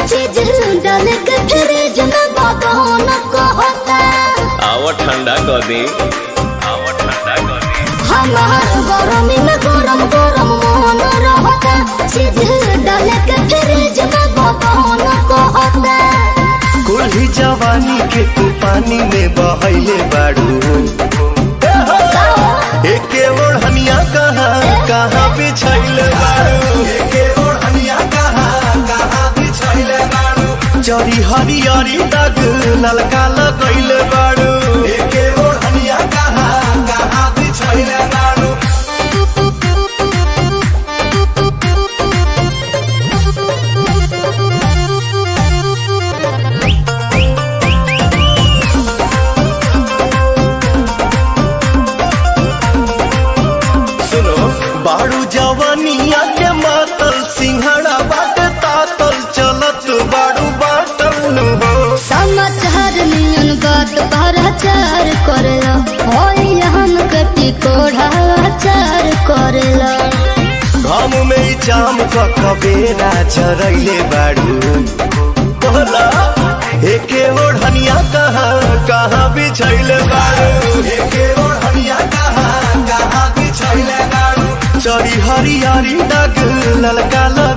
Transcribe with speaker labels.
Speaker 1: चीज डाल के फ्रिज में बदन कहता
Speaker 2: आवा ठंडा कर दे आवा ठंडा कर दे
Speaker 1: हमार गरमी में गरम गरम मोहन रहता चीज डाल के फ्रिज में बदन कहता
Speaker 3: कुल्ही जवानी के तू पानी में बहैले बाड़ू एके ओढ़निया कहाँ कहाँ बिछैले बाड़ू एके ओढ़निया कहाँ कहाँ बिछैले बाड़ू जरी हरियरी दाग ललका लगैले बाड़ू एके ओढ़निया कहाँ कहाँ बिछैले बाड़ू सुनो बाड़ू जवानिया के मातल सिंहड़ा बाट तातल चलत बाड़ू बाटल नु हो
Speaker 1: समाचार नियन बात भराचार करेला होई हम कटी कोढ़ाचार करेला
Speaker 3: घाम में ई जाम क कबेरा चरैले बाड़ू बोला एके ओढ़निया कहाँ कहाँ बिछैले बाड़ू एके ओढ़निया कहाँ कहाँ बिछैले बाड़ू चरी हरियारी दाग ललका